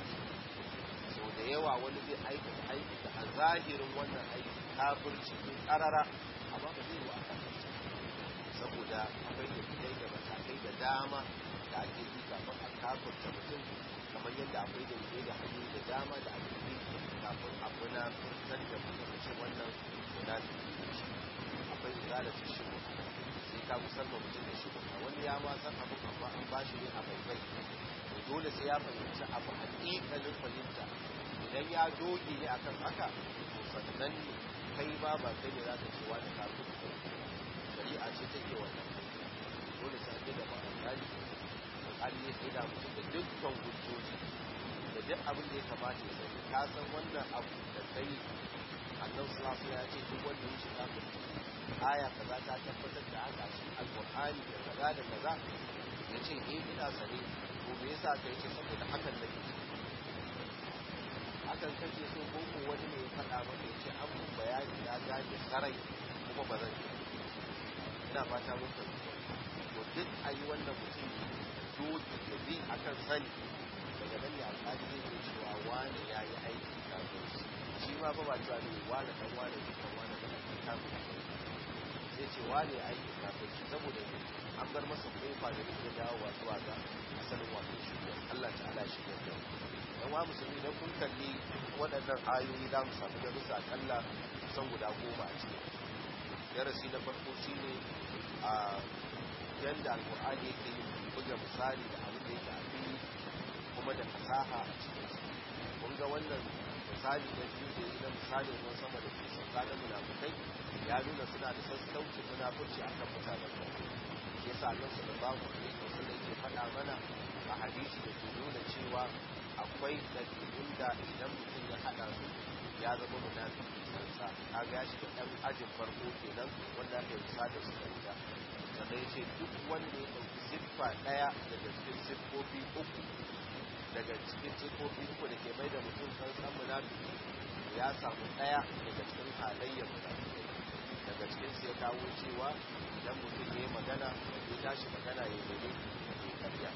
so da yawa wani zai aikata aiki da a zahirin wannan aiki kafirci ne karara amma ba zai wa kafirci saboda akwai dalilai da matakai da dama da ake bi kafin a kafirta mutum kamar yadda akwai dalilai da hanyoyi da dama da ake bi kafin a munafurtar da mutum ce wannan munafiki ne shi akwai izalatu shiru sai ka musamman mutum da shiru wani ya ma san abin amma an ba shi ne a baibai dole sai ya fahimci abu hakikalin fahimta idan ya doge ne akan haka to sannan ne kai ba ba kai ne za ka ce wani kafin shari'a ce take wannan dole sai ake da ma'amali alƙali ya tsaye da mutum da dukkan hujjoji da duk abin da ya kamata ya sani ka san wannan abu da kai annan sulasu ya ce duk wanda ya shiga aya kaza ta tabbatar da haka shi alƙur'ani da kaza da kaza ya ce eh ina sane ko me yasa kai ce saboda hakan nake hakan kake so ko ko wani ne ya faɗa maka ya ce an mun bayani na gane sarai kuma ba zan ina fata mun fahimta to duk a yi wannan mutum doki da bi a kan sani daga nan ne alƙali zai iya cewa wani ya yi aiki kafin shi ma ba ba cewa ne wani dan wani ne kan wani da aiki kafin sai ce wani ya aiki kafin shi saboda ne an bar masa kofa da zai dawowa zuwa ga asalin wato shi Allah ta'ala shi ne da yan wa musulmi idan kun kalli waɗannan ayoyi za mu samu darussa akalla kusan guda goma a cikin darasi na farko shine a yadda alkur'ani yake yin buga misali da abin da yake a fili kuma da fasaha a cikin su kun ga wannan misali na biyu da yi na misalin ruwan sama da ke sauka na munafukai ya nuna suna da sassaucin munafurci akan mutanen da shi yasa Allah sallallahu alaihi wasallam yake faɗa mana a hadisi da ke nuna cewa akwai ɗabi'un da idan mutum ya haɗa su ya zama munafiki sansa kaga ya shiga ɗan ajin farko kenan wanda aka yi da su da sannan ya ce duk wanda ya ɗauki siffa ɗaya daga cikin siffofi uku daga cikin siffofi uku da ke mai da mutum sansan munafiki ya samu ɗaya daga cikin halayyar munafiki daga cikin su ya kawo cewa idan mutum ya yi magana ya tashi magana ya yi ya karya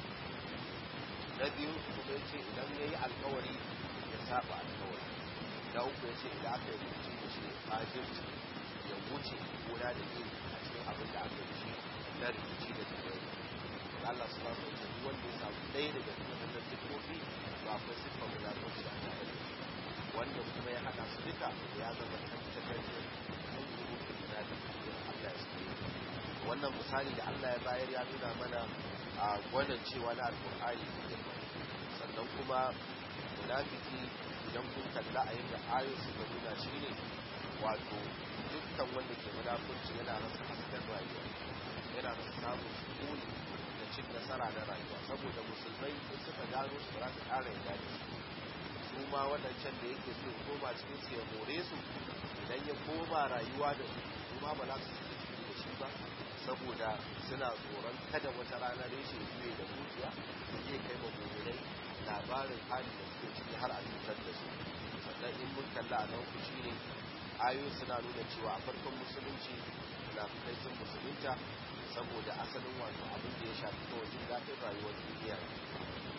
na biyu kuma ya ce idan ya yi alkawari ya saba alkawari na uku ya ce idan aka yi rikici da shi fajirci ya wuce gona da iri a cikin abin da aka yi shi na rikici da tare Allah su bamu da duk wanda ya samu ɗaya daga cikin wannan siffofi to akwai siffar munafurci a tare da wanda kuma ya haɗa su duka ya zama kan takarda sun zuru da munafiki Allah ya sani wannan misali da Allah ya bayar ya nuna mana a gwanin cewa na alƙur'ani sannan kuma munafiki idan kun kalla a yadda ayoyi suka nuna shi ne wato dukkan wanda ke munafurci yana rasa hasken rayuwa yana rasa samun sukuni da cin nasara na rayuwa saboda musulmai in suka gano su ba su ƙara yarda da su su ma waɗancan da yake so koma cikin su ya more su idan ya koma rayuwa da su su ma ba za su ciki ciki da shi ba saboda suna tsoron kada wata rana reshe zuwe da dukiya su je kai ma mummunai labarin hali da suke ciki har a cutar da su sannan in mun kalla a nan shi ne ayoyi suna nuna cewa a farkon musulunci munafukai sun musulunta saboda asalin wato abin da ya shafi kawai jin daɗin rayuwar duniya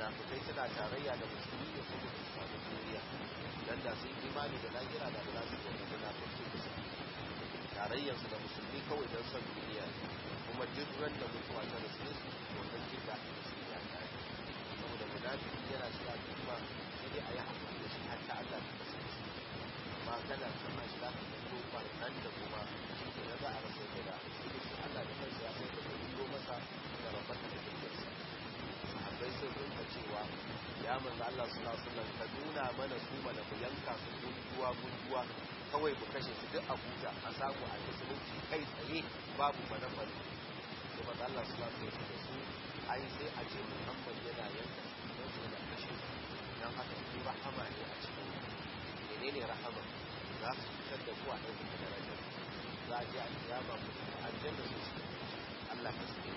munafikai suna tarayya da musulmi ne saboda su samu duniya dan da sun imani da lahira da za su yi munafiki da su tarayyarsu da musulmi kawai don son duniya kuma duk ran da mutuwa ta rasu su wannan jin daɗi da su ya kare saboda munafiki yana shiga kuma sai dai a yi hakuri da shi har ta Allah ta kasance amma kana kama shi za ka fito nan da kuma shi ke na za a rasa gida sai shi Allah da kansa ya sai da ya fito masa da rabata da kirkirsa sahabbai sun rinka cewa ya manzo Allah sallallahu alaihi wasallam ka nuna mana su mana mu yanka su gunduwa gunduwa kawai mu kashe su duk a huta a samu a musulunci kai tsaye babu manafari sai manzo Allah sallallahu alaihi wasallam da su ai sai a ce Muhammad yana yanka su don su da kashe su dan haka su rahama ne a cikin menene rahama za su fitar da ku a ɗaukar darajar za a je a kiyama ku aljanna su su Allah ka tsare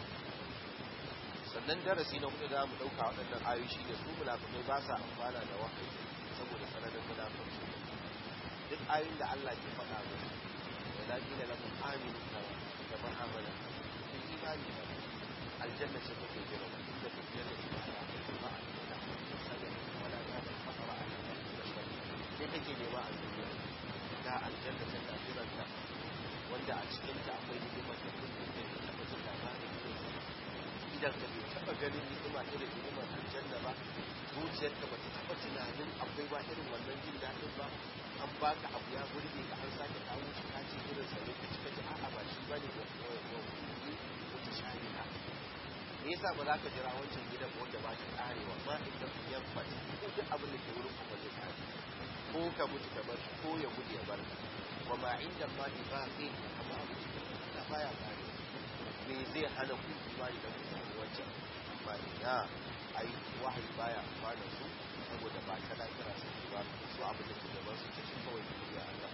sannan darasi na hudu da mu dauka waɗannan ayoyi shine su munafikai ba sa amfana da wahayi saboda sanadin munafiki duk ayoyin da Allah ke faɗa musu wa la qila lahum aminu kama kama amana in imani ba aljanna ce take jira inda take jira ba a ba a da sanin wala ya da fara a sai kake nema a duniya ga aljanna ta kafiranta wanda a cikin ta akwai hidimar da kullum da ta taɓa jin labarin idan ka bai taba ganin ni'ima irin ni'imar aljanna ba zuciyar ka bata taba tunanin akwai ba irin wannan jin daɗin ba an baka abu ya burge ka an sake kawo shi ka ce irin sa ne ka cika ji a'a ba shi bane wa wa kuli wata shari'a me yasa ba za ka jira wancan gidan wanda ba ta karewa ma idan ku yan fati ko duk abin da ke wurin ku ba zai kare ko ka mutu ka bar shi ko ya gudu ya bar ka wa ma inda ma ibaqi amma abu cikin Allah baya karewa me zai hana ku imani da mutane wancan amma ina ai wahayi baya amfana su saboda ba ta lafiya su ba su abu da ke gaban su ce kawai duniya Allah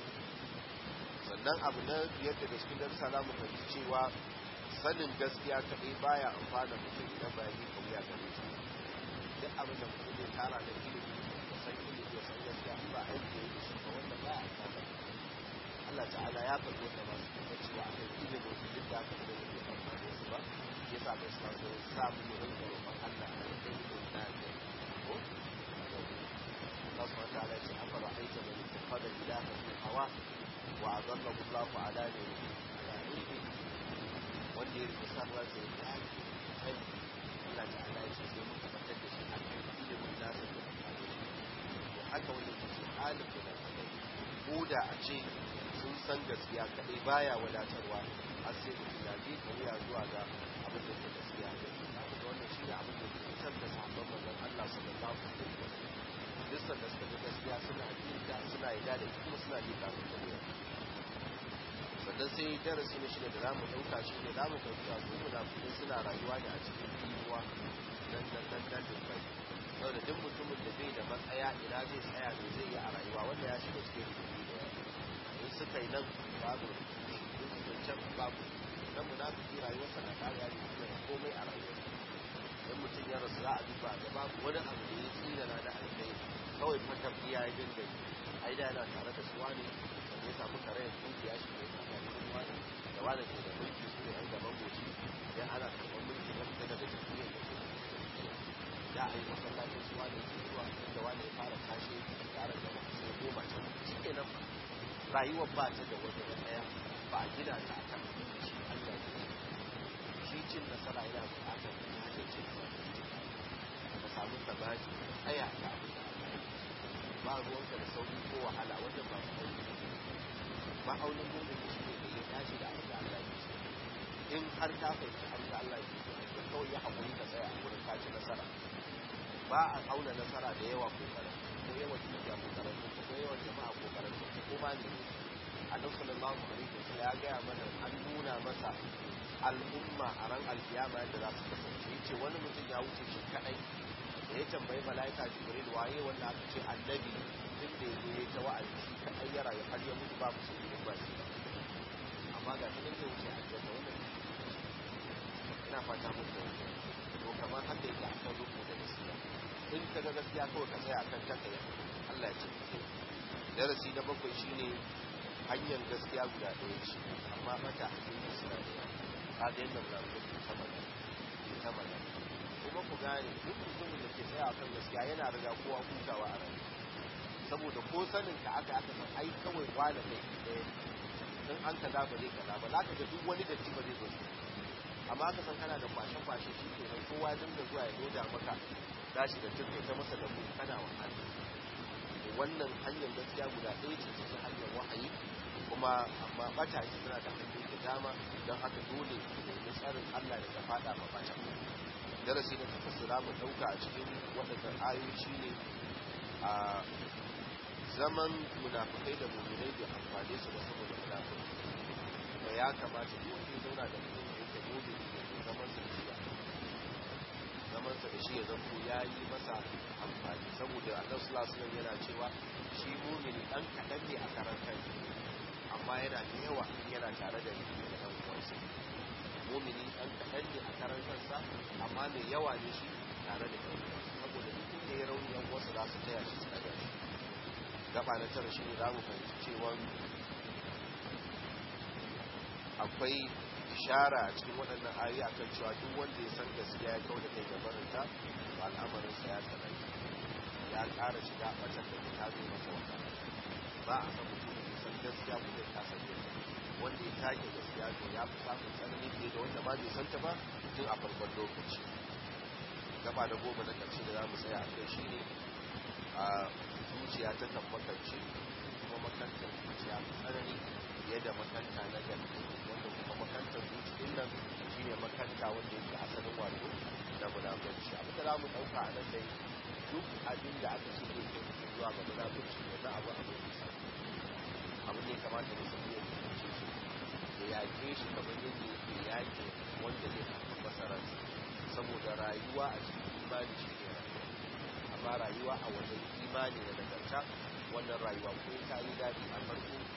sannan abu na biyar daga cikin darsa za mu fahimci cewa sanin gaskiya kaɗai baya amfana mutum idan ba yi kauya gare ta duk abin da mutum zai tara da ilimi da san ilimi da san gaskiya ba aiki da shi ba wanda ba a amfana Allah ta'ala ya faɗi wanda masu kuma cewa akan ilimin su duk da aka da zai amfani su ba ya sa mai sa so sa mu yi rinka roƙon Allah a yi kai ilimin na ne ko Allah subhanahu wa ta'ala ce afara aita man ittakhadha ilaha min hawa wa adallahu Allahu ala ne ala ilmi wanda ya rike san ransa ya dace kai Allah ta'ala ya ce sai muka fitar da shi a kan ilimin nasa da amfani to haka wani ke ce halin da na ko da a ce sun san gaskiya kadai baya wadatarwa har sai mutum ya je ka wuya zuwa ga abin da ke gaskiya da abu da wannan shine abin da ke fitar da sabon manzon Allah sallallahu alaihi wasallam duk sanda suka ga gaskiya suna jinta suna yarda da kuma suna ji kafin ta wuya sannan sai darasi na shida da za mu ɗauka shi ne za mu ɗauka su munafukai suna rayuwa ne a cikin inuwa nan nan nan nan da kai saboda duk mutumin da bai da matsaya ina zai tsaya me zai yi a rayuwa wanda ya shiga cikin rubutu da in suka yi nan babu in suka can babu dan munafiki rayuwarsa na kariya ne da komai a rayuwarsa dan mutum ya rasu za a duba da babu wani abu da ya tsira na da alkai kawai fakar iya ya dinga yi ai da yana tare da su wani ya samu kare kungiya shi ne a cikin wani da wani ke da mulki su ne an gaban goci idan ana karɓar mulki na fita daga jam'iyyar da ke da a yi masallacin su wani ke zuwa da wani ya fara kashe tare da sai goma can shi ke nan rayuwar ba ta da wani ɗaya ba a gina ta akan shi Allah ne shi cin nasara yana buƙatar hanyar cin nasara ka samu tabaki tsaya ta abin da ba ruwanka da sauki ko wahala wajen ba su ma'aunin mumin shi ne da ya dace da abin da Allah ya ce in har ka fahimci abin da Allah ya ce to kawai ya haƙuri ka tsaya a wurin ka ci nasara ba a auna nasara da yawa ko karatu ko yawan dukiya ko karatu ko yawan jama'a ko karatu ko ma ne annabi sallallahu alaihi wasallam ya gaya mana an nuna masa al'umma a ran alkiyama yadda za su kasance yace wani mutum ya wuce shi kadai da ya tambayi mala'ika jibril waye wanda aka ce annabi tun da ya zo ya ta wa'azi shi kadai ya rayu har ya mutu babu su ne ba shi amma ga shi nan zai wuce aljanna wannan ina fata muku to kamar haka yake a kan rubu da gaskiya in ka ga gaskiya kawai ka tsaya akan ta kai Allah ya ce darasi na bakwai shine hanyar gaskiya guda ɗaya ce amma mata hanyar suna da ka ga yadda mulamu ke ta magana ke ta magana ko kuma ku gane duk mutumin da ke tsaya kan gaskiya yana riga kowa hutawa a rayuwa saboda ko sanin ka aka aka san ai kawai kwana kai ɗaya in an kaza ba zai kaza ba za ka ga duk wani datti ba zai zo amma aka san kana da kwashe-kwashe shi ke nan kowa dinga zuwa ya loda maka gashi da turke ta masa da kana wahala wannan hanyar gaskiya guda ɗaya ce cikin hanyar wahayi kuma amma bata ce tana da hanyoyi da dama don haka dole nemi tsarin Allah da ta fada ma bata darasi na takwas da mu ɗauka a cikin waɗannan ayoyi ne a zaman munafukai da muminai da amfani su da saboda munafiki kuma ya kamata duk wanda ya zauna da mutum da yake mumini ne zaman sa da shi zaman sa da shi ya zanto ya yi masa amfani saboda Allah sallallahu alaihi yana cewa shi mumini dan kadan ne a karan kansa amma yana da yawa yana tare da ni da dan uwansa mumini dan kadan ne a karan kansa amma mai yawa ne shi tare da dan uwansa saboda duk da ya rauni yan uwansa za su taya shi su daga shi gaba na tara shi ne za mu fahimci cewa akwai ishara a cikin waɗannan ayoyi akan cewa duk wanda ya san gaskiya ya kau da kai gabarinta ba al'amarinsa ya tsanani ya ƙara shiga ɓatar da ta zo masa wata ba a san mutum ya san gaskiya ko zai kasa yin wanda ya take gaskiya to ya fi samun tsanani fiye da wanda ba bai san ta ba tun a farkon lokaci gaba da goma na ƙarshe da za mu tsaya a kai shi ne a zuciya ta kan makance kuma makantar zuciya tsanani fiye da makanta na gani wanda kuma makantar zuci nan shi ne makanta wanda yake asalin wato na munafurci abin da za mu ɗauka a nan dai duk abin da aka ce zai kai zuwa ga munafurci ne na abu abin nisa abin ne kamata da sabu ya fahimce shi da yaƙe shi kamar yadda yake yaƙe wanda zai haifar masa ransa saboda rayuwa a cikin imani shi ne rayuwa amma rayuwa a wajen imani da nagarta wannan rayuwa ko ta yi daɗi a farko